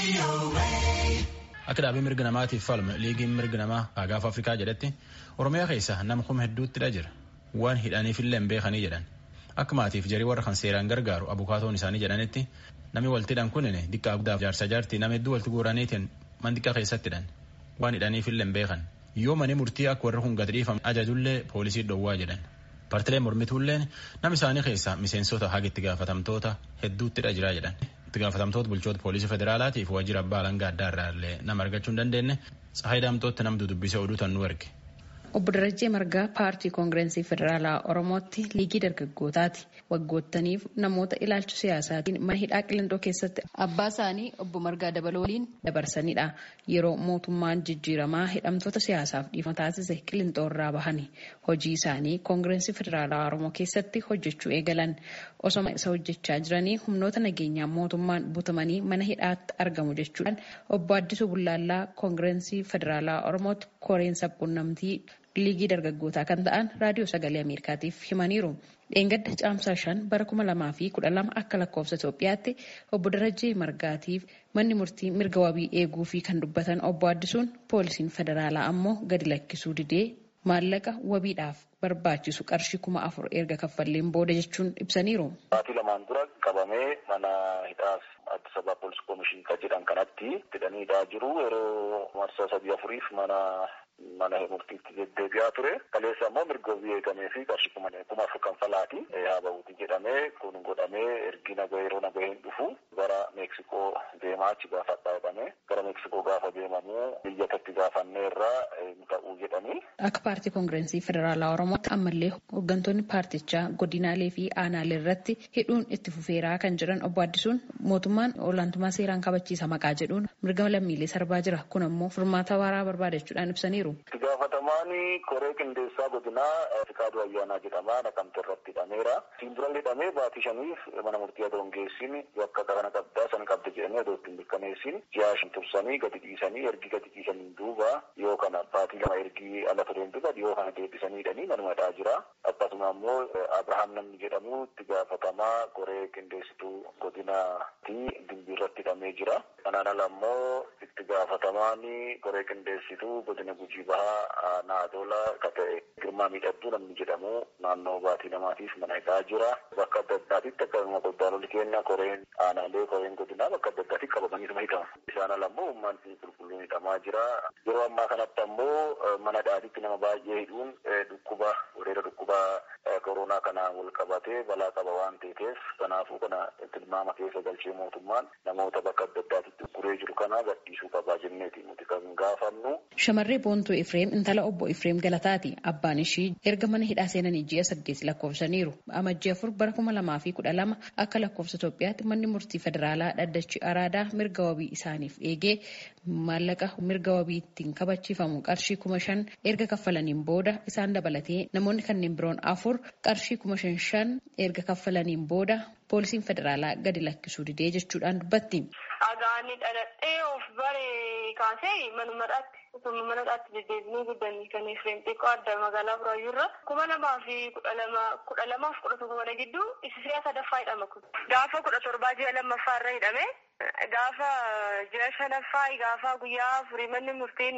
Akka dhaabii mirga namaatiif falmu liigiin mirga namaa Gaanfa Afrikaa jedhetti Oromiyaa keessa nama kuma hedduuttidha jira. Waan hidhaniifillee hin beekanii jedhan. Akka maatiif jarii warra kan seeraan gargaaru abukaatoon isaanii jedhanitti namni waltidhan kunin diqqaa guddaaf jaarsa jaartii nama hedduu walitti guuraniitiin mandiqa keessattidhan. Waan hidhaniifillee hin beekan. Yoo mani murtii akka warri kun gadi dhiifamu ajajullee poolisii dhowwaa jedhan. Partileen mormituulleen nama isaanii keessaa miseensota haga itti gaafatamtoota hedduuttidha jira jedhan. itti gaafatamtoota bulchoota poolisii federaalaatiif waajjira abbaa alangaa addaa irraa illee nama argachuu hin dandeenye Tsahaay Daamtootti namtu dubbisee oduu tan nu erge. Obbo Darajjee Margaa paartii koongirensii federaalaa Oromootti liigii dargaggootaati. Waggoottaniif namoota ilaalcha siyaasaatiin mana hidhaa qilindoo keessatti abbaa isaanii obbo Margaa Dabaloo waliin dabarsanidha. Yeroo mootummaan jijjiiramaa hidhamtoota siyaasaaf dhiifama taasise qilindoo irraa bahani. Hojii isaanii koongirensii federaalaa Oromoo keessatti hojjechuu eegalan. Osoma isa hojjechaa jiranii humnoota nageenyaa mootummaan butamanii mana hidhaatti argamu jechuudhaan obbo Addisuu Bullaallaa koongirensii federaalaa Oromootti koreen sabquunnamtii liigii dargaggootaa kan ta'an raadiyoo sagalee ameerikaatiif himaniiru. Dheengadda caamsaa shan bara kuma lamaa fi kudha lama akka lakkoofsa Itoophiyaatti obbo Darajjee Margaatiif manni murtii mirga wabii eeguu fi kan dubbatan obbo Addisuun poolisiin federaalaa ammoo gadi lakkisuu didee maallaqa wabiidhaaf barbaachisu qarshii kuma afur erga kaffalleen booda jechuun ibsaniiru. Baatii lamaan dura qabamee mana hidhaas Addis Ababa Poolis Koomishin kan jedhan kanatti hidhanii hidhaa jiru yeroo marsaa sadii afuriif mana mana murtiitti deddeebi'aa ture. Kaleessa immoo mirga wabii eegamee fi qarshii kuma kuma afur kanfalaati. Haa ba'uuti jedhamee kun godhamee ergi naga yeroo nagaheen dhufu gara Meeksikoo deemaa achi gaafadhaa jedhamee gara Meeksikoo gaafa deemamu biyyatatti gaafannee irraa ta'uu jedhanii. Akka paartii koongirensii federaalaa Oromootti ammallee hooggantoonni paartichaa godinaalee fi aanaalee irratti hidhuun itti fufeeraa kan jiran obbo Addisuun mootummaan olaantummaa seeraan kabachiisa maqaa jedhuun mirga lammiilee sarbaa jira. Kun ammoo furmaata waaraa barbaadachuudhaan ibsaniiru. Itti gaafatamaan koree qindeessaa godinaa Fikaaduu Ayyaanaa jedhama naqamte irratti hidhameera. Siin dura hidhamee baatii shaniif mana murtii adoo hin geessin bakka kana qabdaa sana qabda jedhanii adoo ittiin mirkaneessin ji'a shan tursanii gadi dhiisanii ergi gadi dhiisaniin duuba yoo kana baatii lama ergi ala tureen duuba yoo kana deebisanii hidhanii manuma hidhaa jira. Akkasuma immoo Abrahaam namni jedhamu itti gaafatamaa koree qindeessituu godinaati dimbii irratti hidhamee jira. Kanaan ala immoo itti gaafatamaan koree qindeessituu godina gujii bahaa naadola ka ta'e girmaa miidhagduu namni jedhamu naannoo baatii namaatiif mana hidhaa jira. Bakka adda addaatitti akkasuma godaanolli keenya koreen aanaalee koreen godinaa bakka adda addaatti qabamanii nama hidhama. Isaan ala immoo uummanni qulqulluun hidhamaa jira. Yeroo ammaa kanatti ammoo mana hidhaatitti nama baay'ee hidhuun dhukkuba weerara dhukkuba koronaa kanaan wal qabatee balaa qaba waan ta'eef kanaafuu kana tilmaama keessa galchee mootummaan namoota bakka adda addaatitti guree jiru kana gadhiisuu qabaa jenneeti nuti kan gaafannu. Shamarree Boontuu Ifreem intala obbo Ifreem Galataati. Abbaan ishii erga mana hidhaa seenanii ji'a saddeet lakkoofsaniiru. Amajjii afur bara kuma lamaa fi kudha lama akka lakkoofsa Itoophiyaatti manni murtii federaalaa dhaddachi araadaa mirga wabii isaaniif eegee maallaqa mirga wabii ittiin kabachiifamu qarshii kuma shan erga kaffalaniin booda isaan dabalatee namoonni kanneen biroon afur qarshii kuma shan shan erga kaffalaniin booda poolisiin federaalaa gadi lakkisuu didee jechuudhaan dubbatti. Agaanii dhaladhee of bare kaasee manumadhaatti osoo manadhaatti deddeebinuu guddanii kan Efreem xiqqoo adda magaalaa Buraayyuurra kuma lamaa fi kudha lama kudha lamaaf kudha tokko mana gidduu isa si'a sadaffaa hidhama kun. Gaafa kudha torbaa ji'a lammaffaa irra hidhame gaafa ji'a shanaffaa gaafa guyyaa afurii manni murtiin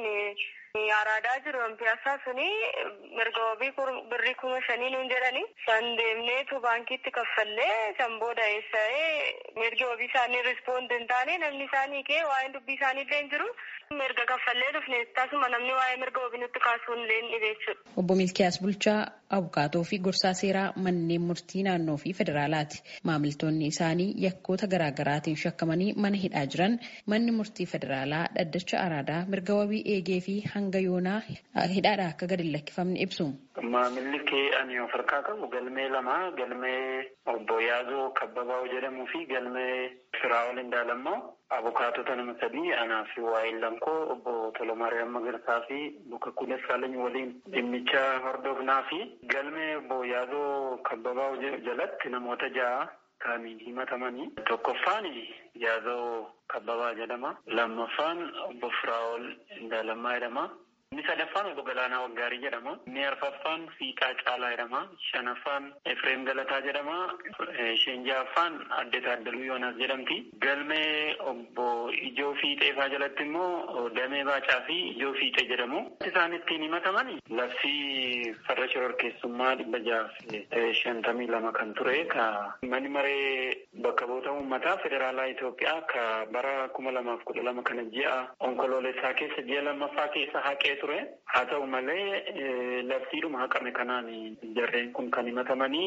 araadaa jiru piyaasaa suni mirga wabii birrii kuma shanii nuun jedhani san deemneetu baankiitti kaffallee san booda eessa'ee mirga wabii isaanii rispoond hin taane namni isaanii kee waa'een dubbii isaanii illee hin jiru mirga kaffallee dhufne tasuma namni waa'ee mirga wabii nutti kaasuu illee ni jechuudha. Obbo Milkiyaas Bulchaa abukaatoo fi gorsaa seeraa manneen murtii naannoo fi federaalaati. Maamiltoonni isaanii yakkoota garaagaraatiin shakkamanii mana hidhaa jiran manni murtii federaalaa dhaddacha araadaa mirga wabii eegee fi hanga yoonaa hidhaadhaa akka gadi lakkifamne ibsu. Maamilli kee ani of harkaa qabu galmee lama galmee obbo Yaazoo Kabbabaa jedhamuu fi galmee Firaa'ol Indaalammoo abukaatota nama sadii anaa fi waa'een lankoo obbo Tolomaariyaam Magarsaa fi Luka Kules Saalany waliin dhimmicha hordofnaa fi galmee obbo Yaazoo Kabbabaa jalatti namoota ja'a kaaniin himatamanii tokkoffaan Yaazoo Kabbabaa jedhama. Lammaffaan obbo Firaa'ol Indaalammaa jedhama. Inni sadaffaan obbo Galaanaa Waggaarii jedhama. Inni arfaffaan Fiixaa Caalaa jedhama. Shanaffaan Efreem Galataa jedhama. Isheen ja'affaan Adde Taaddaluu Yoonaas jedhamti. Galmee obbo Ijoo Fiixeefaa jalatti immoo Damee Baacaa fi Ijoo Fiixee jedhamu. Isaan ittiin himataman labsii farra shororkeessummaa dhibba jaha shantamii lama kan ture ka manni maree bakka bu'oota uummataa federaalaa Itoophiyaa ka bara kuma lamaaf kudha lama kana ji'a onkoloolessaa keessa ji'a lammaffaa keessa haqee ture. Haa ta'u malee labsiidhuma haqame kanaan jarreen kun kan himatamanii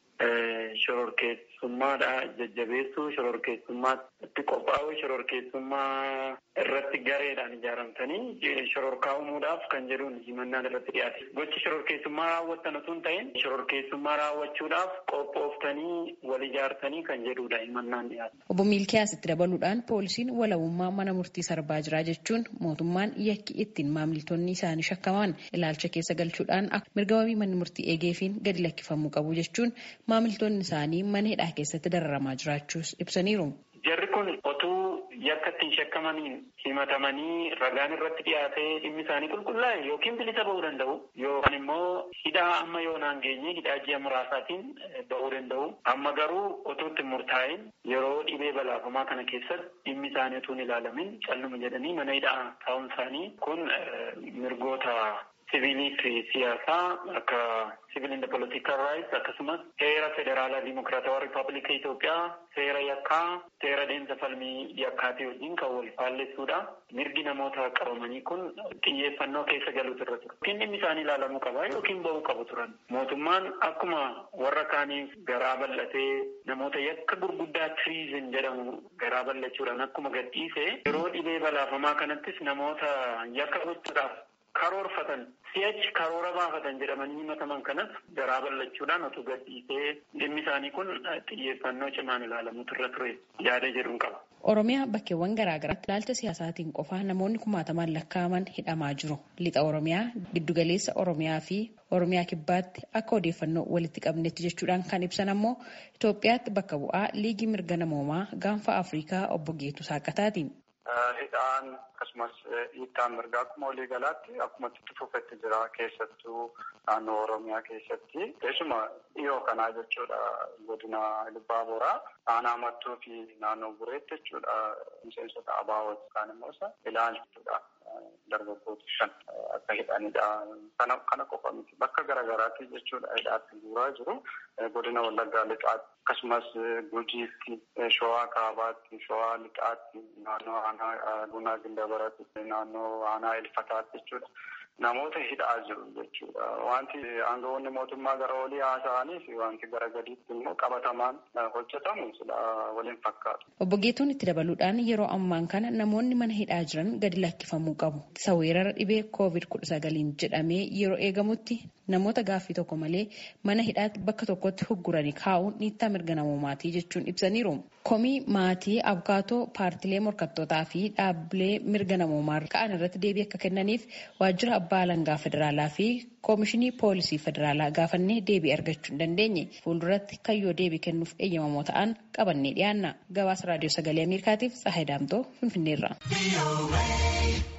shororkeessummaadha jajjabeessuu shororkeessummaatti qophaa'u shororkeessummaa irratti gareedhaan ijaaramtanii shororkaa uumuudhaaf kan jedhuun himannaan irratti dhiyaate. Gochi shororkeessummaa raawwattan osoo hin ta'in shororkeessummaa raawwachuudhaaf qophooftanii wal ijaartanii kan jedhudha himannaan dhiyaate. Obbo Miilkiyaas itti dabaluudhaan poolisiin walabummaa mana murtii sarbaa jira jechuun mootummaan yakki ittiin maamiltoonni isaanii shakkaman ilaalcha keessa galchuudhaan mirga wabii manni murtii eegeefiin gadi lakkifamuu qabu jechuun maamiltoonni isaanii mana hidhaa keessatti dararamaa jiraachuus ibsaniiru. Jarri kun otuu yakka ittiin shakkamaniin himatamanii ragaan irratti dhiyaatee dhimmi isaanii qulqullaa'e yookiin bilisa ba'uu danda'u yookaan immoo hidhaa amma yoonaan geenye hidhaa ji'a muraasaatiin ba'uu danda'u. Amma garuu otoo itti murtaa'in yeroo dhibee balaafamaa kana keessatti dhimmi isaanii utuu hin ilaalamin calluma jedhanii mana hidhaa taa'uun isaanii kun mirgoota siviilii fi siyaasaa akka civil and political rights akkasumas seera federaalaa dimokiraatawaa riippaabilika Itoophiyaa seera yakkaa seera deemsa falmii yakkaatii wajjin kan wal faallessuudha. Mirgi namoota qabamanii kun xiyyeeffannoo keessa galuutu irra ture. Yookiin dhimmi isaanii ilaalamuu qaba yookiin ba'uu qabu turan. Mootummaan akkuma warra kaaniif garaa bal'atee namoota yakka gurguddaa tiriizin jedhamu garaa bal'achuudhaan akkuma gadhiise yeroo dhibee balaafamaa kanattis namoota yakka gochuudhaaf karoorfatan si'achi karoora baafatan jedhamanii himataman kanas garaa bal'achuudhaan otuu gadhiisee dhimmi isaanii kun xiyyeeffannoo cimaan ilaalamuutu irra ture yaada jedhuun qaba. Oromiyaa bakkeewwan garaagaraatti ilaalcha siyaasaatiin qofaa namoonni kumaatamaan lakkaa'aman hidhamaa jiru. Lixa Oromiyaa, giddugaleessa Oromiyaa fi Oromiyaa kibbaatti akka odeeffannoo walitti qabnetti jechuudhaan kan ibsan ammoo Itoophiyaatti bakka bu'aa liigii mirga namoomaa gaanfa Afrikaa obbo Geetu Saaqataati. hidhaan akkasumas hiittaan mirgaa akkuma walii galaatti akkuma itti fufetti jira keessattuu naannoo oromiyaa keessatti keessuma dhiyoo kanaa jechuudha godina Ilbaa Boraa aanaa mattuu fi naannoo bureetti jechuudha miseensota abaawot kaan immoo isa ilaalchituudha dargaggoota shan akka hidhanidha kana kana qofa miti bakka garaagaraatti jechuudha hidhaatti guuraa jiru godina wallaggaa lixaatti akkasumas gujiitti showaa kaabaatti showaa lixaatti naannoo aanaa bunaa gindabaratti naannoo aanaa ilfataatti jechuudha. namoota hidhaa jiru jechuudha. Wanti aangawoonni mootummaa gara olii haasa'aniif wanti gara gadiitti immoo qabatamaan hojjetamu sila waliin fakkaatu. Obbo Geetuun itti dabaluudhaan yeroo ammaan kana namoonni mana hidhaa jiran gadi lakkifamuu qabu. Isa weerara dhibee koovid kudha sagaliin jedhamee yeroo eegamutti namoota gaaffii tokko malee mana hidhaatti bakka tokkotti hugguranii kaa'uun dhiittaa mirga namoomaatii jechuun ibsaniiru. Komii maatii abukaatoo paartilee morkattootaa fi dhaabbilee mirga namoomaa ka'an irratti deebii akka kennaniif waajjira abbaa alangaa federaalaa fi koomishinii poolisii federaalaa gaafannee deebii argachuu hin dandeenye fuulduratti kayyoo deebii kennuuf eeyyamamoo ta'an qabannee dhiyaanna gabaasa raadiyoo sagalee ameerikaatiif tsahayi daamtoo finfinneerra.